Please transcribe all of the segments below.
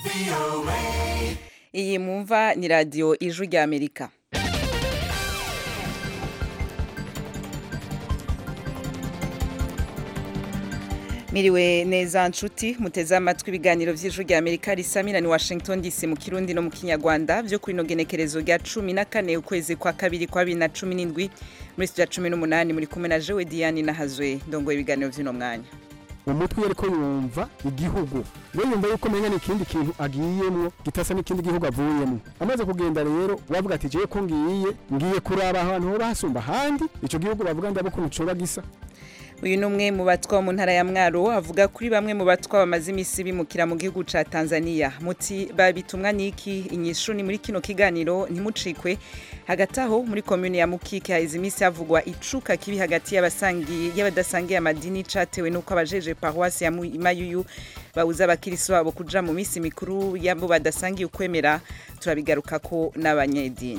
iyi mwumva ni radiyo ijwi rya amerika miriwe neza nshuti muteze amatwi ibiganiro by'ijwi rya amerika risamira ni washington dc mu kirundi no mu kinyarwanda byo kuri ino genekerezo rya cumi na kane ukwezi kwa kabiri kwa bibiri na cumi n'indwi muri studio ya cumi n'umunani muri kumwe na jewe diane nahazwe ndongoye ibiganiro by'uno mwanya umutwe iyo ariko yumva igihugu we yumva yuko umenya n'ikindi kintu agiyemwo gitasa n'ikindi gihugu avuyemwo amaze kugenda rero wavuga ati jewe ko ngiye ngiye kuraba ahantu hoba hasumba ahandi ico gihugu bavuga ndabo ukuntu coba gisa uyu ni umwe mu batwa mu ntara ya mwaro avuga kuri bamwe mu batwa bamaze iminsi bimukira mu gihugu ca tanzania muti babitumwa n'iki inyishu ni muri kino kiganiro ntimucikwe hagati aho muri komune ya mukike haheze iminsi havugwa icuka kibi hagati y'abasangiye y'abadasangiye amadini catewe n'uko abajeje paruwasi ya mayuyu babuza abakirisi babo kuja mu minsi mikuru yabo badasangiye ukwemera turabigarukako n'abanyedini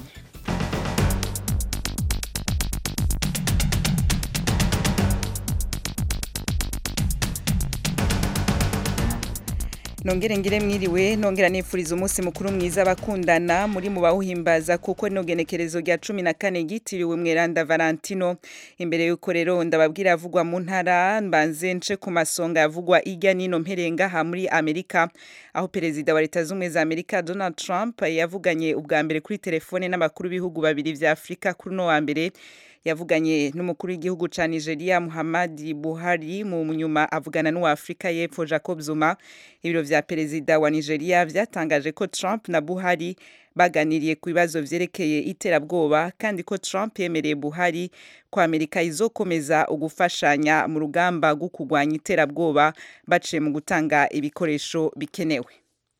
nongere ngire mwiriwe nongera nifuriza umunsi mukuru mwiza abakundana muri mu bawuhimbaza kuko rino genekerezo rya cumi na kane ryitiriwe mweranda valentino imbere y'uko rero ndababwira avugwa mu ntara mbanze nce ku masonga yavugwa irya nino mperengaha muri amerika aho perezida wa leta z'ubumwe za amerika donald trump yavuganye ubwa mbere kuri telefone n'abakuru b'ibihugu babiri vya afurika kuri uno wa mbere yavuganye n'umukuru w'igihugu ca Nigeria Muhammad Buhari mu nyuma avugana n'uwa Afrika y'Epfo Jacob Zuma ibiro vya perezida wa Nigeria vyatangaje ko Trump na Buhari baganiriye ku bibazo vyerekeye iterabwoba kandi ko Trump yemereye Buhari ko Amerika izokomeza ugufashanya mu rugamba rwo kurwanya iterabwoba baciye mu gutanga ibikoresho bikenewe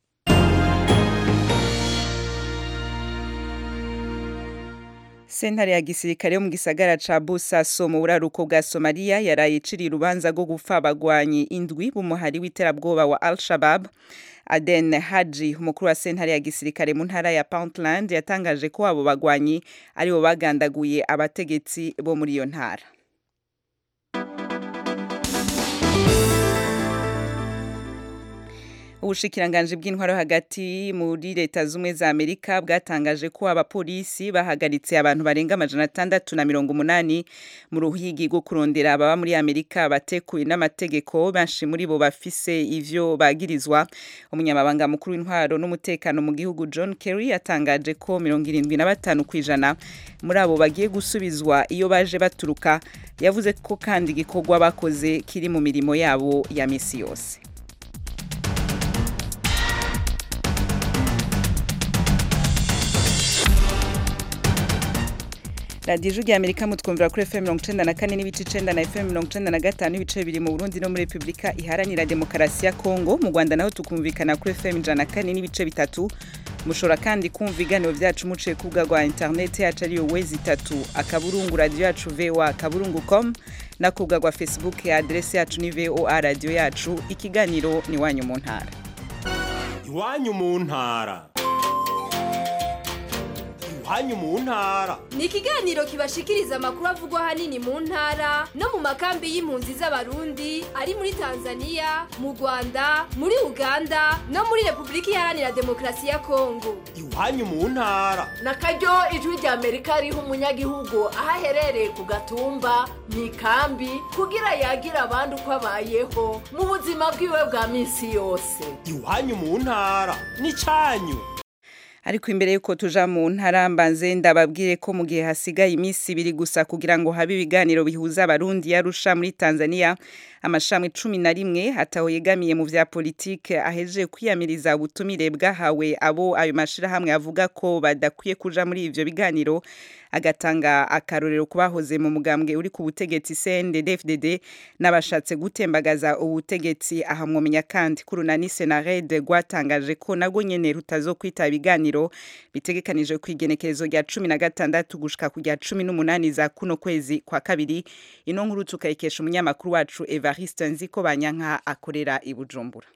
sentare ya gisirikare yo mu gisagara ca Bosaso mu buraruko bwa Somalia yaraye iciriye urubanza rwo gupfa abagwanyi indwi b'umuhari w'iterabwoba wa Al-Shabaab Aden Haji umukuru wa sentare ya gisirikare mu ntara ya Puntland yatangaje ko abo bagwanyi aribo bagandaguye abategetsi bo muri iyo ntara ubushikiranganje bw'intwaro hagati muri leta z'umwe za Amerika bwatangaje ko abapolisi bahagaritse abantu barenga amajana atandatu na mirongo umunani mu ruhigi rwo kurondera ababa muri Amerika batekuye n'amategeko benshi muri bo bafise ivyo bagirizwa umunyamabanga mukuru w'intwaro n'umutekano mu gihugu John Kerry yatangaje ko mirongo irindwi na batanu kw'ijana muri abo bagiye gusubizwa iyo baje baturuka yavuze ko kandi igikorwa bakoze kiri mu mirimo yabo ya misi yose radiyo ijwi rya amerika mutwumvira kuri fm mirongo icenda na kane n'ibice icenda na fm mirongo icenda na gatanu n'ibice bibiri mu burundi no muri repubulika iharanira demokarasi ya kongo mu rwanda naho tukumvikana kuri fm ijana na kane n'ibice bitatu mushobora kandi kumva ibiganiro vyacu muciye ku rubuga rwa interineti yacu ariyo wezi itatu akaburungu radiyo yacu voa akaburungu com no ku rubuga rwa facebook ya aderesi yacu ni voa radiyo yacu ikiganiro ni iwanyu mu ntara iwanyu mu ntara iwanyu mu ntara ni ikiganiro kibashikiriza amakuru avugwa ahanini mu ntara no mu makambi y'impunzi z'abarundi ari muri tanzania mu rwanda muri uganda no muri repubulika iharanira demokarasi ya kongo iwanyu mu ntara na karyo ijwi rya amerika riha umunyagihugu aho aherereye ku gatumba mu ikambi kugira yagira abandi uko abayeho mu buzima bwiwe bwa minsi yose iwanyu mu ntara ni cyanyu ariko imbere yuko tuja mu ntara mbanze ndababwire ko mu gihe hasigaye iminsi ibiri gusa kugira ngo habe ibiganiro bihuza abarundi yarusha muri Tanzania amashami cumi na rimwe ataho yegamiye mu vya politike aheje kwiyamiriza ubutumire bwahawe abo ayo mashirahamwe avuga ko badakwiye kuja muri ivyo biganiro agatanga akarorero kubahoze mu mugambwe uri ku butegetsi CNDD-FDD n'abashatse gutembagaza ubutegetsi aha mwomenya kandi kurunani Senared rwatangaje ko nago nyene rutazokwita ibiganiro bitegekanije ku igenekerezo rya cumi na gatandatu gushika ku rya cumi n'umunani za kuno kwezi kwa kabiri ino nkuru tukayikesha umunyamakuru wacu Evariste Nziko Banyanka akorera i Bujumbura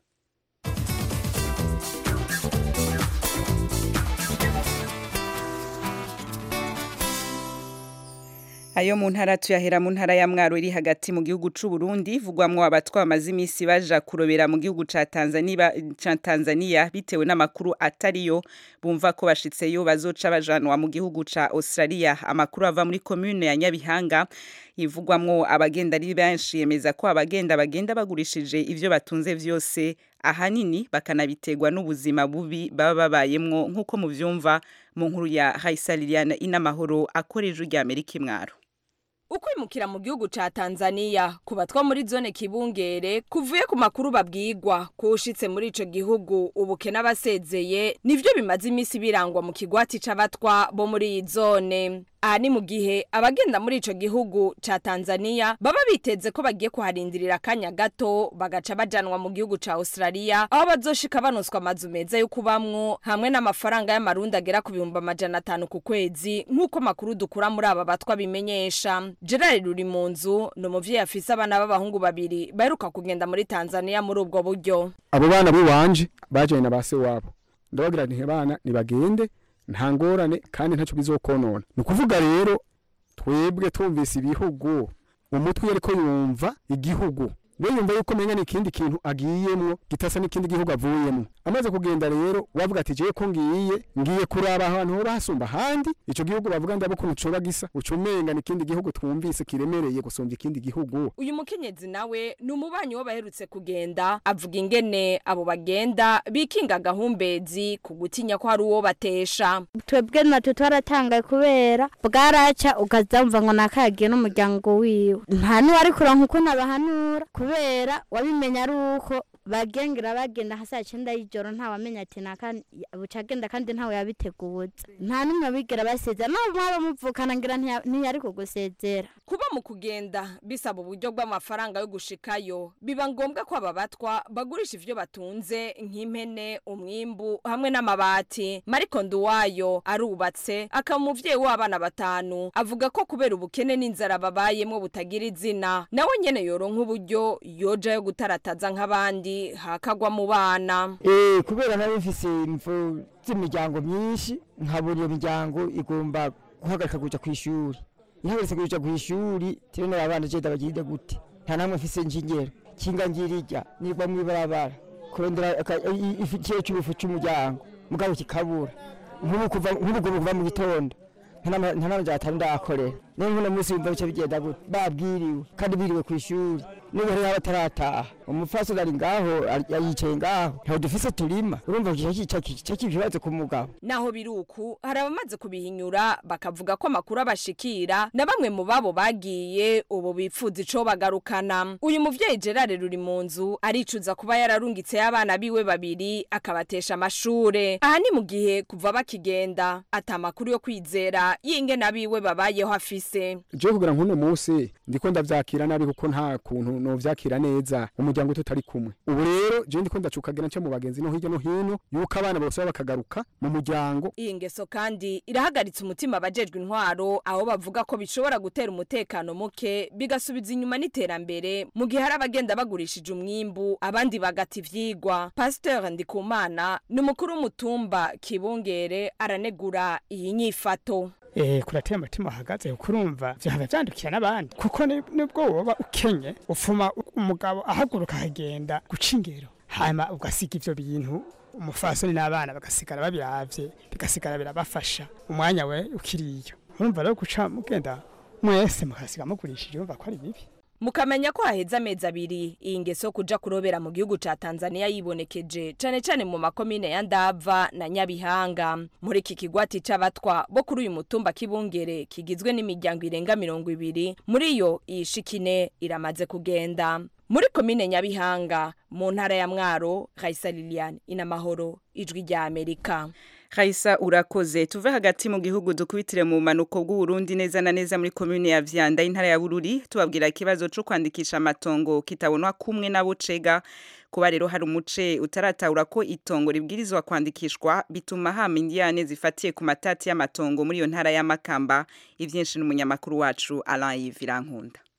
Ayo mu ntara tuyahera mu ntara ya Mwaro iri hagati mu gihugu c'u Burundi vugwamwo abatwa bamaze imisi baja kurobera mu gihugu ca Tanzania ca Tanzania bitewe n'amakuru atariyo bumva ko bashitseyo bazoca bajanwa mu gihugu ca Australia amakuru ava muri commune ya Nyabihanga ivugwamwo abagenda ari benshi yemeza ko abagenda bagenda bagurishije ivyo batunze vyose ahanini bakanabitegwa n'ubuzima bubi baba babayemwo nk'uko muvyumva mu nkuru ya Haisa Liliane inamahoro akoreje rya Amerika imwaro ukwimukira mu gihugu ca Tanzania ku batwa muri zone kibungere kuvuye ku makuru babwirwa kushitse muri ico gihugu ubukene abasezeye nivyo bimaze imisi birangwa mu kigwati c'abatwa bo muri iyi zone aha ni mu gihe abagenda muri ico gihugu ca Tanzania baba biteze ko bagiye kuharindirira akanya gato bagaca bajanwa mu gihugu ca Australia aho bazoshika banoswa amazu meza yo kubamwo hamwe n'amafaranga y'amarundi agera ku bihumbi amajana atanu ku kwezi nk'uko makuru dukura muri aba batwa bimenyesha Gerard ruri mu nzu ni umuvyeyi afise abana b'abahungu babiri baheruka kugenda muri Tanzania muri ubwo buryo abo bana biwanje bajanye na base wabo ndabagira nti bana nibagende nta ngorane kandi ntacyo bizokonona ni ukuvuga rero twebwe twumvise ibihugu umutwe iyo ariko yumva igihugu we yumva yuko umenga ni ikindi kintu agiyemwo gitasa n'ikindi gihugu avuyemwo amaze kugenda rero wavuga ati jewe ko ngiye ngiye kuraba ahantu hoba hasumba ahandi ico gihugu bavuga ndabo ukuntu coba gisa uca umenga n'ikindi gihugu twumvise kiremereye gusumba ikindi gihugu uyu mukenyezi nawe ni umubanyi wo baherutse kugenda avuga ingene abo bagenda bikinga gahumbezi ku gutinya ko hari uwo batesha twebwe natwe twaratangaye kubera bwaraca ukazamva ngo nakagiye n'umuryango wiwe nta n'uwari kuronka uko nabahanura kubera wabimenya ari uko bagengera bagenda hasi ya cyenda y'ijoro ntawamenya ati naka bucagenda kandi ntawe yabiteguza nta n'umwe abigera basezera nawe mwaba muvukana ngira ntiya- ntiyari kugusezera kuba mu kugenda bisaba uburyo bw'amafaranga yo gushikayo biba ngombwa ko aba batwa bagurisha ivyo batunze nk'impene umwimbu hamwe n'amabati mariko nduwayo arubatse akaba umuvyeyi w'abana batanu avuga ko kubera ubukene n'inzara babayemwo butagira izina nawe nyene yoronka uburyo yojayo gutarataza nk'abandi hakagwa mu bana Eh, kubera nari mfise imvo z'imiryango myinshi nkabura iyo miryango igomba guhagarika kuja kw'ishuri ihagaritse kuja kw'ishuri tirene abana je ndabagirira gute nta namwe mfise njingero kinga ngirirya nirwa mw'ibarabara kurondera aka- i- i- ikiro c'ubufu c'umuryango mugabo kikabura nk'ubu kuva nk'ubu kuva kuva mu gitondo nta nama- nta nama atanu ndahakorera niyo nk'uno munsi wumva bica bigenda gute babwiriwe kandi biriwe kw'ishuri n'ubu hariho abatarataha umufasoni ari ngaho ari- yicaye ngaho ntawe dufise turima urumva kica kikibazo ku mugabo naho biri uku hari abamaze kubihinyura bakavuga ko amakuru abashikira na bamwe mu babo bagiye ubu bipfuza ico bagarukana uyu muvyeyi Gerard ruri mu nzu aricuza kuba yararungitse y'abana biwe babiri akabatesha amashure aha ni mu gihe kuva bakigenda ata makuru yo kwizera y'ingene abiwe babayeho afise jewe kugira nk'uno munsi ndiko ndavyakira nabi kuko nta kuntu novyakira neza umuryango tutari kumwe ubu rero jewe ndiko ndacukagira nce mu bagenzi no hirya no hino yuko abana bose bakagaruka mu muryango iyi ngeso kandi irahagaritse umutima abajejwe intwaro aho bavuga ko bishobora gutera umutekano muke bigasubiza inyuma n'iterambere mu gihe hari abagenda bagurishije umwimbu abandi bagata ivyigwa pasteur ndikumana ni umukuru w'umutumba kibungere aranegura iyi nyifato eh kuratera umutima uhagaze kurumva vyaba vyandukira n'abandi kuko ni- nibwo woba ukenye ufuma umugabo ahaguruka akagenda guca ingero hanyuma ugasiga ivyo bintu umufasoni n'abana bagasigara babiravye bigasigara birabafasha umwanya we ukiriyo urumva rero guca mugenda mwese mukasiga mugurishije urumva ko ari bibi mukamenya ko haheze amezi abiri iyi ngeso yo kuja kurobera mu gihugu ca Tanzania yibonekeje cane cane mu makomine ya Ndava na Nyabihanga muri iki kigwati c'abatwa bo kuri uyu mutumba kibungere kigizwe n'imiryango irenga mirongo ibiri muri yo iyishikine iramaze kugenda muri komine Nyabihanga mu ntara ya Mwaro Raisa Liliane inamahoro ijwi rya Amerika Kaisa urakoze tuve hagati mu gihugu dukubitire mu manuko bw'Uburundi neza na neza muri commune ya Vyanda intara ya Bururi tubabwira ikibazo cyo kwandikisha amatongo kitabonwa kumwe na bucega kuba rero hari umuce utaratahura ko itongo ribwirizwa kwandikishwa bituma hama indiyane zifatiye ku matati y'amatongo muri iyo ntara y'amakamba ivyinshi n'umunyamakuru wacu Alain Yvirankunda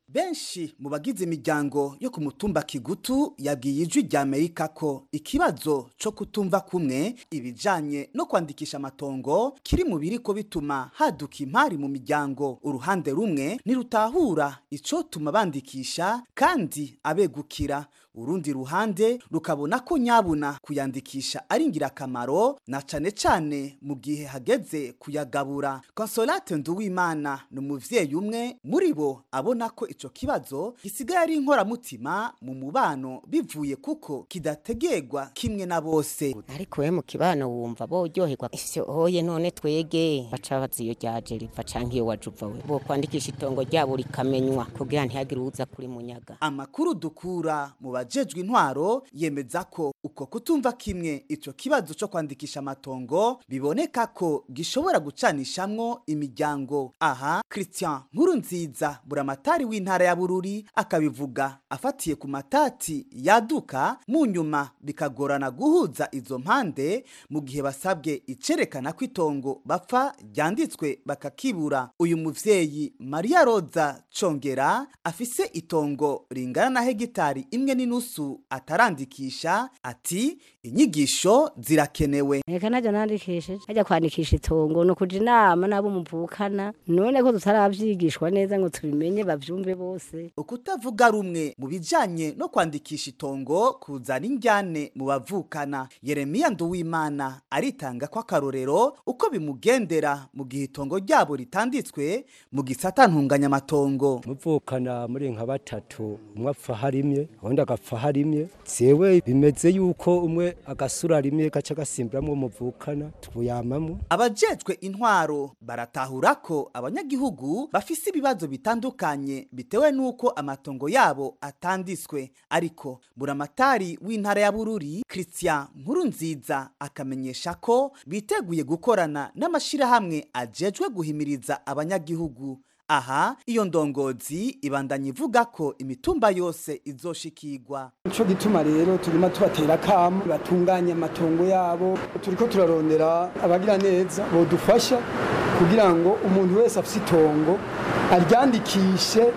benshi mu bagize imiryango yo ku mutumba kigutu yabwiye ijwi rya amerika ko ikibazo co kutumva kumwe ibijanye no kwandikisha amatongo kiri mu biriko bituma haduka impari mu miryango uruhande rumwe ntirutahura icotuma bandikisha kandi abegukira urundi ruhande rukabona ko nyabuna kuyandikisha ari ingirakamaro na cane cane mu gihe hageze kuyagabura consolate nduwimana ni umuvyeyi umwe muri bo abona ko ico kibazo gisigaye ari inkoramutima mu mubano bivuye kuko kidategerwa kimwe na bose ariko we mu kibano wumva boryoherwa ivyo oye none twege baca baza iyo ryaje riva canke iyo waje uva we bo kwandikisha itongo ryabo rikamenywa kugira ntihagire uza kuri munyaga amakuru dukura mu bajejwe intwaro yemeza ko uko kutumva kimwe ico kibazo co kwandikisha amatongo biboneka ko gishobora gucanishamwo imiryango aha Christian Nkurunziza buramatari w'intara ya Bururi akabivuga afatiye ku matati yaduka mu nyuma bikagorana guhuza izo mpande mu gihe basabwe icerekana ko itongo bapfa ryanditswe bakakibura uyu muvyeyi Maria Roza Congera afise itongo ringana na hegitari imwe n'inusu atarandikisha ati inyigisho zirakenewe reka najya nandikishije ajya kwandikisha itongo ni ukuja inama n'abo muvukana none ko tutaravyigishwa neza ngo tubimenye bavyumve bose ukutavuga rumwe mu bijanye no kwandikisha itongo kuzana injyane mu bavukana yeremiya nduwimana aritanga ko akarorero uko bimugendera mu gihe itongo ryabo ritanditswe mu gisata ntunganyamatongo muvukana muri nka batatu umwe apfa harimye uwundi agapfa harimye zewe bimeze yuko umwe agasura rimwe gaca gasimburamwo muvukana twuyamamwo abajejwe intwaro baratahura ko abanyagihugu bafise ibibazo bitandukanye bitewe n'uko amatongo yabo atanditswe ariko buramatari w'intara ya bururi christian nkurunziza akamenyesha ko biteguye gukorana n'amashirahamwe ajejwe guhimiriza abanyagihugu aha iyo ndongozi ibandanya ivuga ko imitumba yose izoshikirwa nico gituma rero turimo tubatera kamo batunganya amatongo yabo turiko turarondera abagira neza bodufasha kugira ngo umuntu wese afise itongo aryandikishe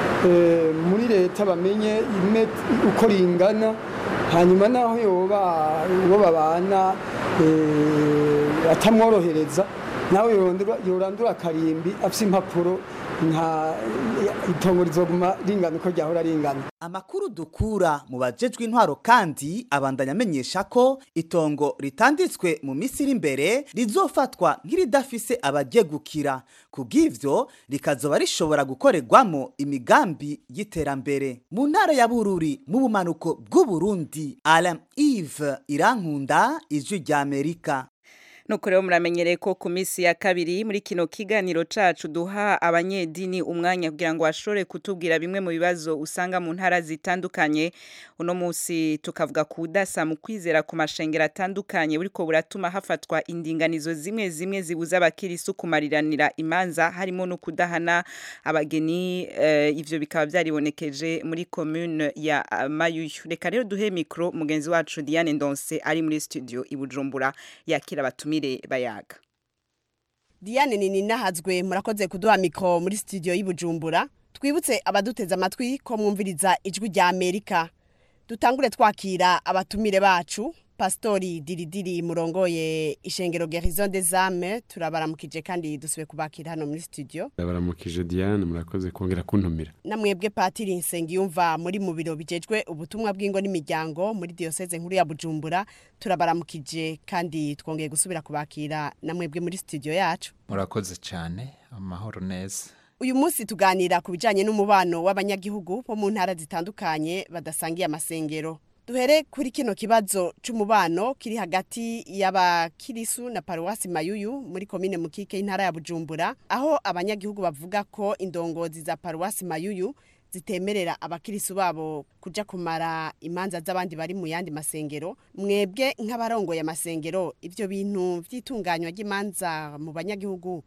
eh, muri leta bamenye imet- uko ringana hanyuma naho yoba uwo babana eh, atamworohereza nawe yorondera- yorandura akarimbi afise impapuro nka itongo rizoguma ringana uko ryahora ringana amakuru dukura mu bajejwe intwaro kandi abandanya amenyesha ko itongo ritanditswe mu minsi iri imbere rizofatwa nk'iridafise abajegukira kubw'ivyo rikazoba rishobora gukorerwamo imigambi y'iterambere mu ntara ya bururi mu bumanuko bw'uburundi alain ive irankunda ijwi rya amerika nuko rero muramenyereye ko ku minsi ya kabiri muri kino kiganiro cacu duha abanyedini umwanya kugira ngo bashobore kutubwira bimwe mu bibazo usanga mu ntara zitandukanye uno munsi tukavuga ku budasa mu kwizera ku mashengero atandukanye buriko buratuma hafatwa indinganizo zimwe zimwe zibuza abakirisu kumariranira imanza harimo no kudahana abageni eh, ivyo bikaba vyaribonekeje muri commune ya uh, Mayuyu reka rero duhe mikro mugenzi wacu Diane Ndonse ari muri studio i Bujumbura yakira abatumire bayaga Diane nini nahazwe murakoze kuduha mikro muri studio y'Ibujumbura twibutse abaduteze amatwi ko mwumviriza ijwi rya Amerika dutangure twakira abatumire bacu Pastori Diridiri murongoye ishengero Gerison des Âmes turabaramukije kandi dusubiye kubakira hano muri studio ndabaramukije diane murakoze kongera kuntumira namwebwe Patiri Nsengiyumva muri mu biro bijejwe ubutumwa bw'ingo n'imiryango muri diocese nkuru ya Bujumbura turabaramukije kandi twongeye gusubira kubakira namwebwe muri studio yacu murakoze cyane amahoro neza uyu munsi tuganira ku bijyanye n'umubano w'abanyagihugu bo mu ntara zitandukanye badasangiye amasengero duhere kuri kino kibazo c'umubano kiri hagati y'abakirisu na paruwasi mayuyu muri komine mukike y'intara ya bujumbura aho abanyagihugu bavuga ko indongozi za paruwasi mayuyu zitemerera abakirisu babo kuja kumara imanza z'abandi bari mu yandi masengero mwebwe nk'abarongoye amasengero ivyo bintu vy'itunganywa ry'imanza mu banyagihugu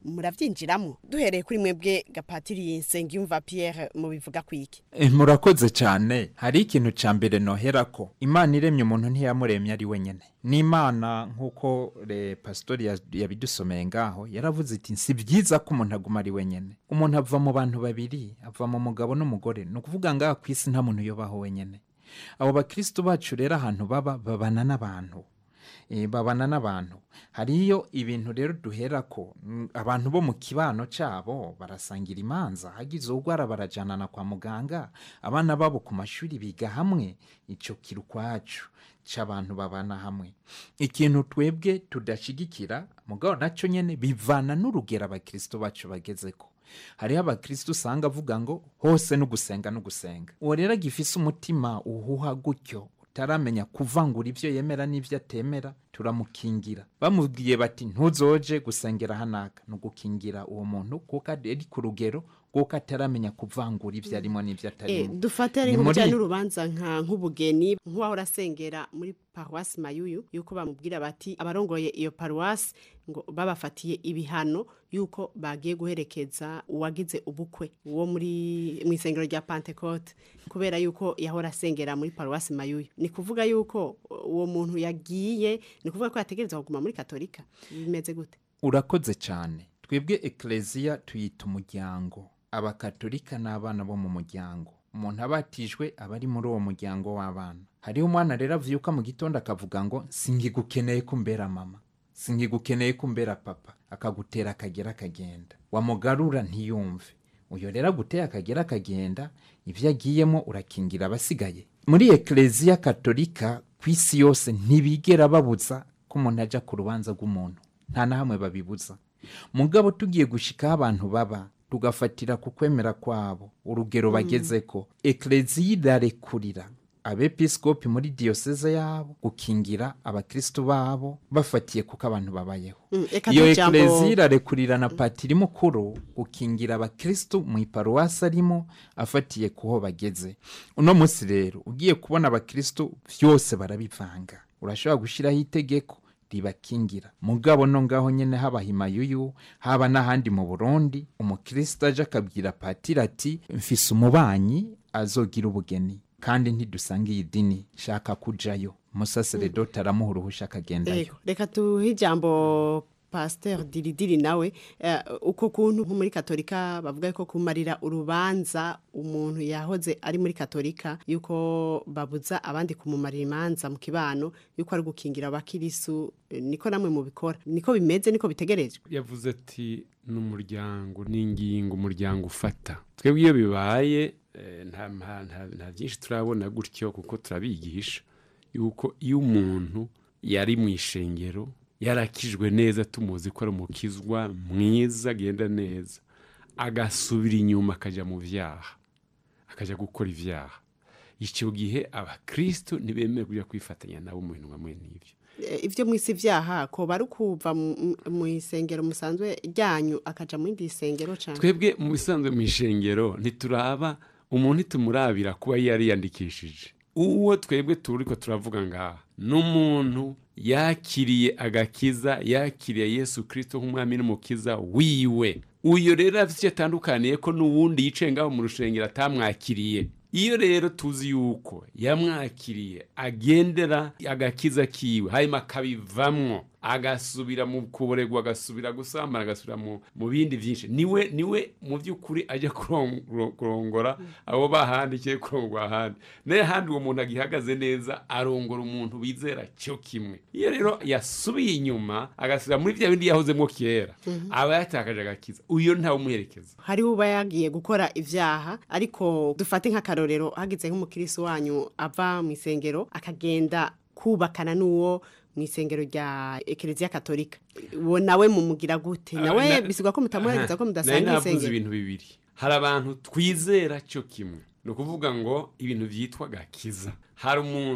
murabyinjiramo duhereye kuri mwebwe gapatiri nsengiyumva Pierre mu bivuga kwiki Eh, murakoze cyane hari ikintu cya mbere nohera ko imana iremye umuntu ntiyamuremye ari wenyine n'imana nk'uko re pasitori ya- yabidusomeye ngaho yaravuze iti si byiza ko umuntu aguma ari wenyine umuntu ava mu bantu babiri ava mu mugabo n'umugore ni ukuvuga ngaha ku isi nta muntu uyobaho wenyine abo bakristo bacu rero ahantu baba babana n'abantu Eh, babana n'abantu hariyo ibintu rero duhera ko mm, abantu bo mu kibano cyabo barasangira imanza hagize urwara barajanana kwa muganga abana babo ku mashuri biga hamwe icyo kiri ukwacu cy'abantu babana hamwe ikintu twebwe tudashigikira mugabo nacyo nyine bivana n'urugero abakristo bacu bageze ko hariho abakristo usanga avuga ngo hose no gusenga no gusenga uwo rero agifise umutima uhuha gutyo utaramenya kuvangura ibyo yemera n'ibyo atemera turamukingira bamubwiye bati ntuzoje gusengera hanaka ni ugukingira uwo muntu kuko ari ku rugero kuko ataramenya kuvangura ibyo arimo n'ibyo Eh, atarimo dufate ari Ni muri- nk'ubujyanye n'urubanza nka nk'ubugeni nk'uwahora asengera muri paruwasi mayuyu yuko bamubwira bati abarongoye iyo paruwasi ngo babafatiye ibihano yuko bagiye guherekeza uwagize ubukwe uwo muri mu isengero rya pantekote kubera yuko yahora asengera muri paruwasi mayuyu ni kuvuga yuko uwo muntu yagiye ni kuvuga ko yategereza kuguma muri katolika bimeze gute urakoze cyane twebwe ekereziya tuyita umuryango abakatolika n'abana bo mu muryango umuntu abatijwe aba ari muri uwo muryango w'abana hariho umwana rero avyuka mu gitondo akavuga ngo singigukeneye kumbera mama singigukeneye kumbera papa akagutera akagera akagenda wamugarura ntiyumve uyo rero aguteye akagera akagenda ibyo agiyemo urakingira abasigaye muri ekereziya katolika ku isi yose ntibigera babuza ko umuntu ajya ku rubanza rw'umuntu nta na hamwe babibuza mugabo tugiye gushikaho abantu baba tugafatira ku kwemera kwabo urugero bageze ko ekereziya irarekurira abepiskopi muri diyoseze yabo gukingira abakristo babo bafatiye kuko abantu babayeho Mm, eka iyo tujambo- ekereziya irarekurira na patiri mukuru gukingira abakristo mu iparuwasi arimo afatiye kuho bageze uno munsi rero ugiye kubona abakristo byose barabivanga urashobora gushyiraho itegeko ribakingira mugabo no ngaho nyine haba himayuyu haba n'ahandi mu burundi umukristo aje akabwira patiri ati mfise umubanyi azogira ubugeni kandi ntidusanga iyi dini shaka kujayo umusaseredoti aramuha uruhusha akagendayo Ego, reka tuhe ijambo pasiteri diridiri nawe eh, uko kuntu nko muri katolika bavuga ko kumarira urubanza umuntu yahoze ari muri katolika yuko babuza abandi kumumarira imanza mu kibano yuko ari gukingira abakirisu eh, niko namwe mubikora niko bimeze niko bitegerejwe yavuze ati n'umuryango n'ingingo umuryango ufata twebwe iyo bibaye eh, nta nta- nta- nta byinshi turabona gutyo kuko turabigisha yuko iyo umuntu yari mu ishengero yarakijwe neza tumuzi ko ari umukizwa mwiza agenda neza agasubira inyuma akajya mu byaha akajya gukora ibyaha icyo gihe abakristo ntibemewe kujya kwifatanya nabo mu bintu bamwe n'ibyo Eh, ivyo mwisi vyaha ko bari kuva mu- mu- mu isengero musanzwe ryanyu akaja mu yindi isengero cane twebwe mu bisanzwe mu ishengero ntituraba umuntu ntitumurabira kuba yariyandikishije uwo twebwe turi ko turavuga ngaha n'umuntu yakiriye agakiza yakiriye yesu kirisito nk'umwami n'umukiza wiwe uyu rero afite icyo atandukaniye ko n'uwundi yicaye ngaho mu rushengero atamwakiriye iyo rero tuzi yuko yamwakiriye agendera agakiza kiwe hanyuma akabivamwo agasubira mu kuboregwa agasubira gusambana agasubira mu mu bindi byinshi niwe niwe mu by'ukuri ajya kuron- kurongora abo bahandikiye kurongora ahandi nayo ahandi uwo muntu agihagaze neza arongora umuntu bizera cyo kimwe iyo rero yasubiye inyuma agasubira muri bya bindi yahozemo kera Mhm. aba yatakaje agakiza uyo ntawe umuherekeza hariho uba yagiye gukora ivyaha ariko dufate nk'akarorero hagize nk'umukirisi wanyu ava mu isengero akagenda kubakana n'uwo mu isengero rya ekereziya katolika uwo nawe mumugira gute nawe Ah, na- bisigwa ko mutamuhereza ko Aha. mudasanga Nari navuze isengero ibintu bibiri hari abantu twizera cyo kimwe ni ukuvuga ngo ibintu byitwa gakiza hari umuntu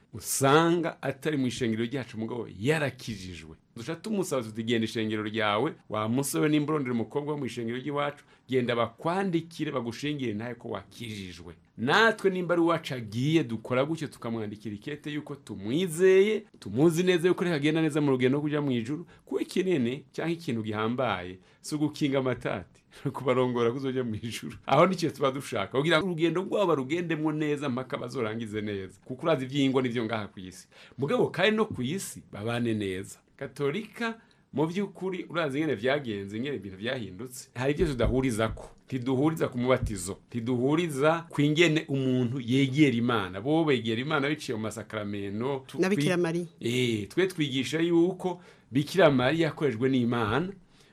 usanga atari mu ishengero ryacu mugabo yarakijijwe duca tumusaba tuti genda ishengero ryawe wa musore n'imburondero umukobwa wo mu ishengero ry'iwacu genda bakwandikire bagushingire nawe ko wakijijwe natwe nimba ari uwacu agiye dukora gutyo tukamwandikira ikete yuko tumwizeye tumuzi neza yuko reka agenda neza mu rugendo rwo kujya mu ijuru kuko ikinini cyangwa ikintu gihambaye si ugukinga amatati kubarongora kuzojya mu ijuru aho nicyo tuba dushaka kugira ngo urugendo rwabo barugendemo neza mpaka bazorangize neza kuko urazi iby'ingo n'ibyo ngaha ku isi mugabo kandi no ku isi babane neza katolika mu by'ukuri urazi ingene byagenze ingene ibintu byahindutse hari ibyo tudahuriza ko ntiduhuriza ku mubatizo ntiduhuriza ku ingene umuntu yegera imana bo begera imana biciye mu masakaramento Na Bikira Mariya. eh twe twigisha yuko bikira mariya yakorejwe n'imana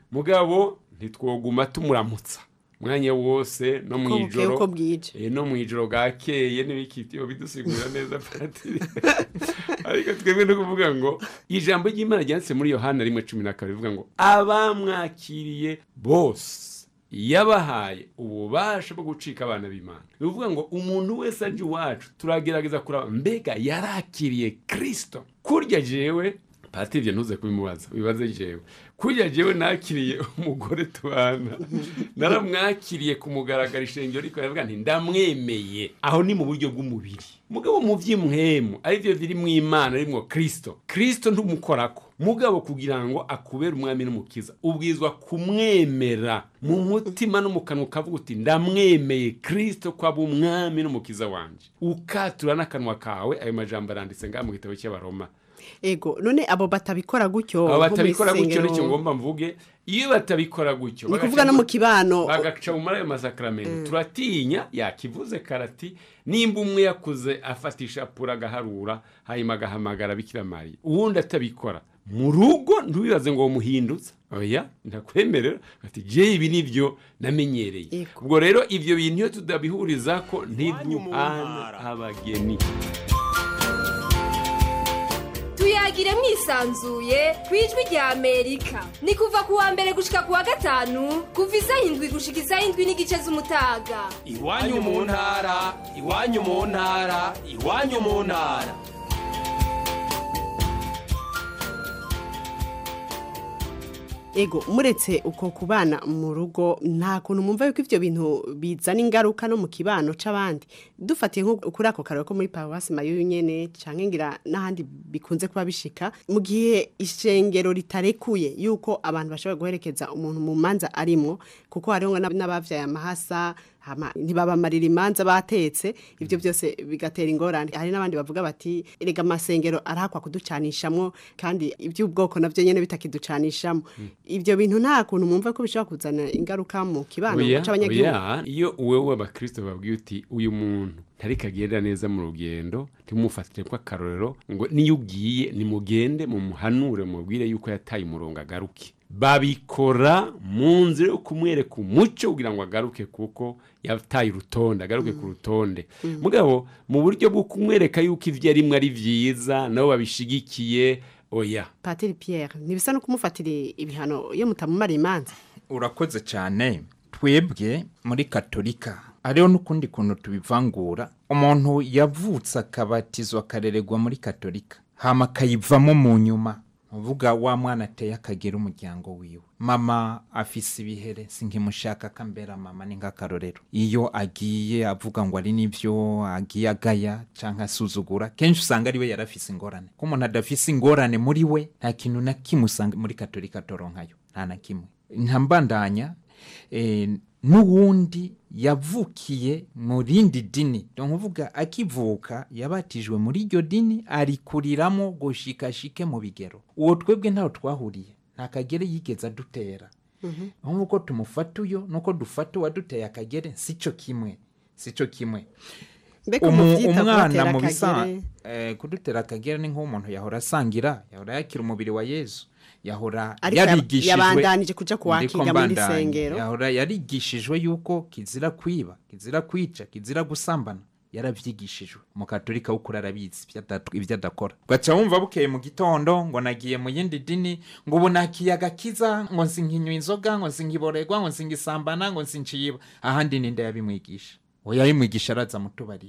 mugabo ntitwoguma tumuramutsa mwanya wose no mu Uko bukeye, ijoro uko bwije. eh, no mu ijoro bwakeye n'ibikitiyo bidusigurira neza patiri ariko twebwe no kuvuga ngo ijambo ry'imana ryanditse muri yohana rimwe cumi na kabiri rivuga ngo abamwakiriye bose yabahaye ububasha bwo gucika abana b'imana ni ukuvuga ngo umuntu wese aje iwacu turagerageza kuraba mbega yarakiriye kirisito kurya jewe patiri ibyo ntuze kubimubaza bibaze jewe kurya jewe nakiriye umugore tubana naramwakiriye kumugaragara ishengero ariko aravuga nti ndamwemeye aho ni mu buryo bw'umubiri mugabo mu by'imwemu aribyo biri mu imana arimwo kirisito kirisito ntumukorako mugabo kugira ngo akubere umwami n'umukiza ubwizwa kumwemera mu mutima no mu kanwa ukavuga uti ndamwemeye kirisito ko aba umwami n'umukiza wanjye ukatura n'akanwa kawe ayo majambo aranditse ngaha mu gitabo cy'abaroma ego none abo batabikora gutyo abo nko mu batabikora gutyo isengero, nicyo ngomba mvuge iyo batabikora gutyo ni bagaca kuvuga no mu kibano bagaca muri ayo masakaramento turatinya yakivuze karati nimba umwe yakuze afatisha pura agaharura hanyuma agahamagara bikira mariya uwundi atabikora mu rugo ntubibaze ngo muhindutse oya ndakwemerera ati je ibi nibyo namenyereye ubwo rero ibyo bintu iyo tudabihuriza ko ntiduhana abageni tuyagire mwisanzuye ku ijwi rya amerika ni kuva ku wa mbere gushika ku wa gatanu kuva isaha indwi gushika isaha indwi n'igice z'umutaga iwanyu mu ntara iwanyu mu ntara iwanyu mu ntara ego muretse uko kubana mu rugo nta kuntu mwumva yuko ibyo bintu bizana ingaruka no mu kibano c'abandi dufatiye nko kuri ako kararo ko muri paruwasi mayo nyene canke ngira n'ahandi bikunze kuba bishika mu gihe ishengero ritarekuye yuko abantu bashobora guherekeza umuntu mu manza arimwo kuko hariho ngo n'abavyaye amahasa hama ntibabamarira imanza batetse ibyo byose bigatera ingorane hari n'abandi bavuga bati erega amasengero arahakwa kuducanishamwo kandi iby'ubwoko navyo nyene bitakiducanishamo ibyo bintu nta kuntu mwumva ko bishobora kuzana ingaruka mu kibano oya c'abanyagihugu oya iyo wewe abakristo babwiye uti uyu muntu ntariko agenda neza mu rugendo ntimumufatire ko akarorero ngo niyo ugiye nimugende mumuhanure mubwire yuko yataye umurongo agaruke babikora mu nzira yo kumwereka umuco kugira ngo agaruke kuko yataye urutonde agaruke ku rutonde mugabo mu buryo bwo kumwereka yuko ibyo arimwo ari byiza nabo babishigikiye oya patiri pierre ntibisa no kumufatira ibihano iyo mutamumara imanza urakoze cyane twebwe muri katolika hariho n'ukundi kuntu tubivangura umuntu yavutse akabatizwa akarererwa muri katolika hama akayivamo mu nyuma uvuga wa mwana ateye akagera umuryango wiwe mama afise ibihere sinkimushaka akambera mama ni nk'akarorero iyo agiye avuga ngo ari nibyo agiye agaya cyangwa asuzugura kenshi usanga ari we yarafise ingorane ko umuntu adafise ingorane muri we nta kintu na kimwe usanga muri katolika toronkayo nta na kimwe ntambandanya eh, n'uwundi yavukiye mu rindi dini ni ukuvuga akivuka yabatijwe muri iryo dini arikuriramo gushikashike mu bigero uwo twebwe ntaho twahuriye nta kagere yigeze adutera nk'uko tumufata uyo nuko dufata uwaduteye akagere si cyo kimwe si cyo kimwe Mbega Umu- umuvyita umwana kubatera mu bisa akagere? eh, kudutera akagere ni nk'umuntu yahora asangira yahora yakira umubiri wa yesu yahora Ariko yab- yarigishijwe yabandanije kuja kuwakira Ndiko muri mbandanya. sengero. yahora yarigishijwe yuko kizira kwiba kizira kwica kizira gusambana yaravyigishijwe umukatolika w'ukuri arabizi ibyo adatu- ibyo adakora ugaca wumva bukeye mu gitondo ngo nagiye mu yindi dini ngo ubu nakiye agakiza ngo nsinkinywa inzoga ngo nsinkiborerwa ngo nsingisambana ngo nsinciyiba ahandi ninde yabimwigisha uwo yabimwigisha araza mutubarire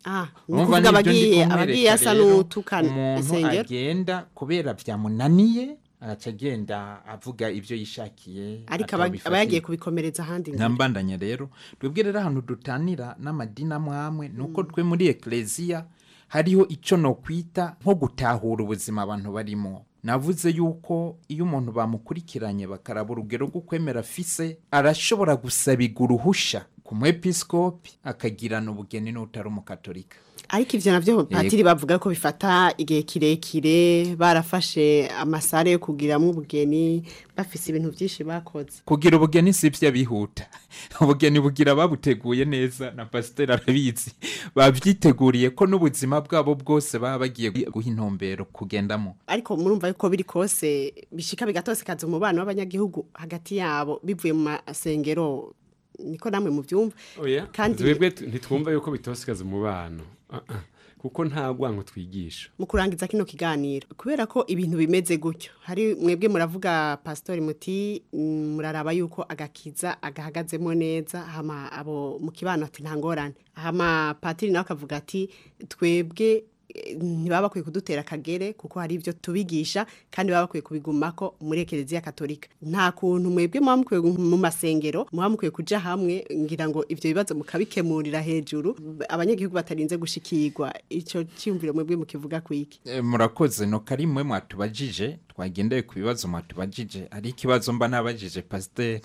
Ah, ni Urumva ukuvuga nibyo ndi abagiye kumwereka abagiye asa rero, n'utukana umuntu isengero agenda kubera byamunaniye agaca agenda avuga ibyo yishakiye ariko aba- atabifatiye. aba yagiye kubikomereza ahandi ngo- ntambandanya rero twebwe rero ahantu dutanira n'amadini amwe amwe ni uko twe muri ekereziya hariho icyo nokwita nko gutahura ubuzima abantu barimo navuze yuko iyo umuntu bamukurikiranye bakaraba urugero rwo kwemera afise arashobora gusabirwa uruhusha ku mwepisikopi akagirana ubugeni n'utari umukatolika ariko ivyo navyo patiri bavuga ko bifata igihe kirekire barafashe amasare yo kugiramwo ubugeni bafise ibintu vyinshi bakoze kugira ubugeni si byo bihuta ubugeni bugira babuteguye neza na pasiteri arabizi babyiteguriye ko n'ubuzima bwabo bwose baba bagiye guha intumbero kugendamo ariko murumva yuko biri kose bishika bigatosekaza umubano w'abanyagihugu hagati yabo bivuye mu masengero niko namwe muvyumva oya kandi twebwe tu- ntitwumva yuko bitosikaza umubano Ah, ah. kuko nta rwango twigisha mu kurangiza kino kiganiro kubera ko ibintu bimeze gutyo hari mwebwe muravuga pasitori muti mm, muraraba yuko agakiza agahagazemo neza hama abo mu kibano ati nta ngorane hama patiri nawe akavuga ati twebwe eh, ntibaba bakwiye kudutera akagere kuko hari ibyo tubigisha kandi baba bakwiye kubigumako muri ekereziya katolika nta kuntu mwebwe muba mukwiye gu- mu masengero muba mukwiye kuja hamwe ngira ngo ivyo bibazo mukabikemurira hejuru abanyagihugu batarinze gushikirwa ico cyumviro mwebwe mukivuga kwiki E, murakoze no karimwe mwatubajije twagendeye ku bibazo mwatubajije ari ikibazo mba nabajije pasiteri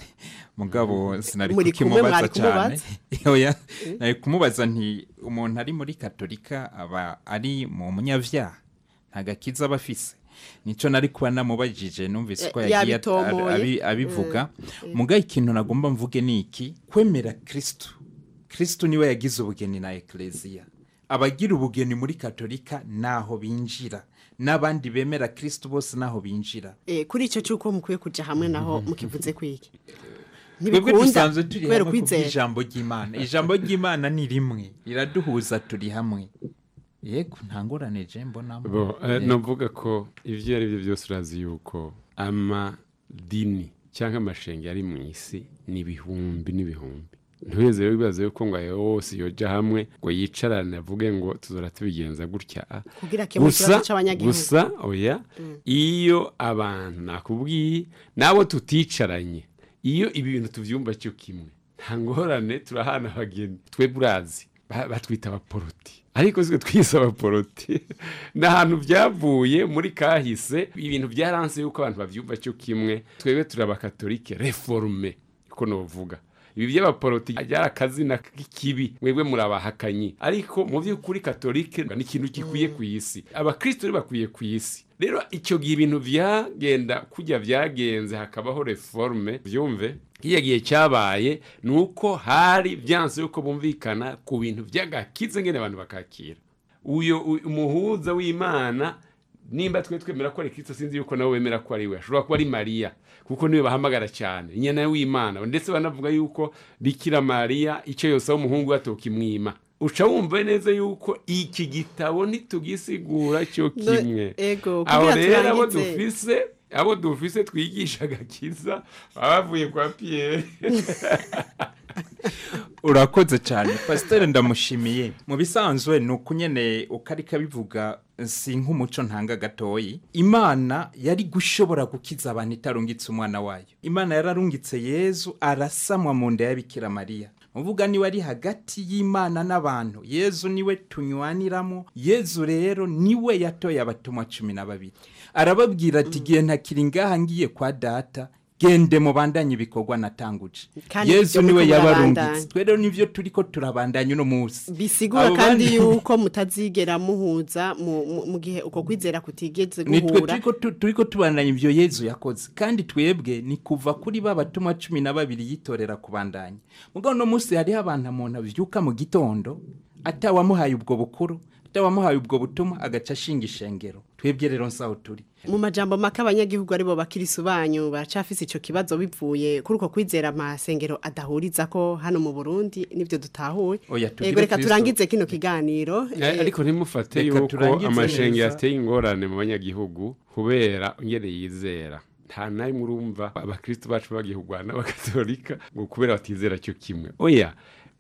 mugabo sinari Muri kumwe, kukimubaza mwari cyane kumubaza? oya nari kumubaza nti umuntu ari muri katolika aba ari mu munyavyaha nta gakiza aba afise nico nari kuba namubajije numvise ko Eh, yagiye at- yabitomoye. abi- abivuga Mm, mm. muga ikintu nagomba mvuge ni iki kwemera kristo kristo niwe yagize ubugeni na ekleziya abagira ubugeni muri katolika naho binjira n'abandi bemera kristo bose naho binjira Eh, kuri ico cyuko mukwiye kuja hamwe naho mukivuze kwiki twebwe dusanzwe turi kubera hamwe ukwizera kubw'ijambo ry'imana ijambo ry'imana ni rimwe riraduhuza turi hamwe yego nta ngorane je mbonamo bo eh, Yego. novuga ko ivyo ari byo byose urazi yuko amadini cyangwa amashenge ari mu isi ni ibihumbi n'ibihumbi ntuheze rero wibaza yuko ngo ayo yose yoja hamwe ngo yicarane avuge ngo tuzora tubigenza gutya ah. Kugira akemure ikibazo c'abanyagihugu. gusa oya iyo abantu nakubwiye nabo tuticaranye iyo ibi bintu tuvyumva cyo kimwe nta ngorane turahana abageni twebwe urazi ba- batwita abaporoti ariko siko twise abaporoti ni ahantu byavuye muri kahise ibintu byaranse yuko abantu bavyumva cyo kimwe twebwe turi abakatolike reforme uko novuga ibi by'abaporoti byari akazina k'ikibi mwebwe murabahakanyi ariko mu by'ukuri katolike ni ikintu gikwiye ku isi abakristo rero bakwiye ku isi rero icyo gihe ibintu byagenda kujya byagenze hakabaho reforme byumve kiriya gihe cyabaye ni uko hari byanze yuko bumvikana ku bintu by'agakiza ngene abantu bakakira uyo u- umuhuza w'imana nimba twe twemera ko ari kristo sinzi yuko nabo bemera ko ari we ashobora kuba ari mariya kuko niwe bahamagara cyane inyana w'imana ndetse banavuga yuko bikira mariya icyo yose aho umuhungu we atokimwima uca wumva neza yuko iki gitabo ntitugisigura cyo No, kimwe ego, abo kugira rero abo turangize. dufise abo dufise twigisha agakiza baba bavuye kwa piyeri urakoze cyane pasiteri ndamushimiye mu bisanzwe ni uko nyine uko ariko abivuga si nk'umuco ntanga gatoyi imana yari gushobora gukiza abantu itarungitse umwana wayo imana yararungitse yezu arasamwa mu nda ya bikira mariya uvuga niwe ari hagati y'imana n'abantu yezu niwe tunywaniramo yezu rero niwe yatoye abatumwa cumi na babiri arababwira ati igihe ntakiri ngaha ngiye kwa data gende mubandanye ibikorwa natanguje Kandi yezu ibyo niwe muriko yabarungitse murabandanya. twe rero nivyo turiko turabandanya uno munsi bisigura Abo kandi bandi- yuko mutazigera muhuza mu- mu mu gihe uko kwizera kutigeze nitwe guhura turiko tu- turiko tubandanya ivyo yezu yakoze kandi twebwe ni kuva kuri ba batumwa cumi na babiri yitorera kubandanya mugabo uno munsi hariho abantu umuntu avyuka mu gitondo atawamuhaye ubwo bukuru atawamuhaye ubwo butumwa agaca ashinga ishengero twebwe rero nsaho turi mu majambo make abanyagihugu aribo bakirisu banyu baracafise ico kibazo bivuye kuri uko kwizera amasengero adahuriza ko hano mu Burundi nivyo dutahuye Oya, tugire Ego reka Kristo. turangize kino kiganiro Eh, ariko ntimufate Reka yuko turangize amashenge neza. yateye ingorane mu banyagihugu kubera ngene yizera nta nawe urumva abakristo bacu bagiye kurwana n'abakatolika ngo kubera batizera cyo kimwe oya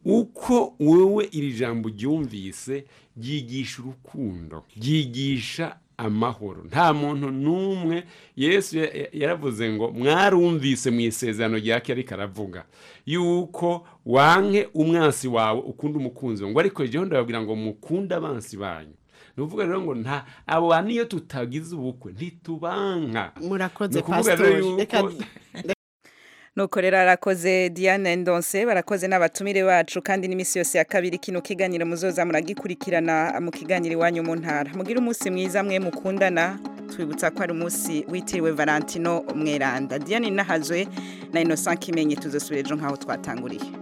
uko wewe iri jambo ryumvise ryigisha urukundo ryigisha amahoro nta muntu n'umwe yesu ya- ya- yaravuze ngo mwarumvise mu isezerano rya kera ariko aravuga yuko wanke umwansi wawe ukunda umukunzi wawe ngo ariko jyewe ndababwira ngo mukunde abansi banyu ni ukuvuga rero ngo nta abo bantu iyo tutagize ubukwe ntitubanka murakoze Ni ukuvuga rero pastori reka yuko- nuko rero arakoze diane ndonse barakoze n'abatumire bacu kandi n'iminsi yose ya kabiri kino kiganiro muzoza muragikurikirana mu kiganiro iwanyu mu ntara mugire umunsi mwiza mwe mukundana twibutsa ko ari umunsi witiriwe valentino mweranda diane nahazwe na innocent kimenyi tuzosubira ejo nk'aho twatanguriye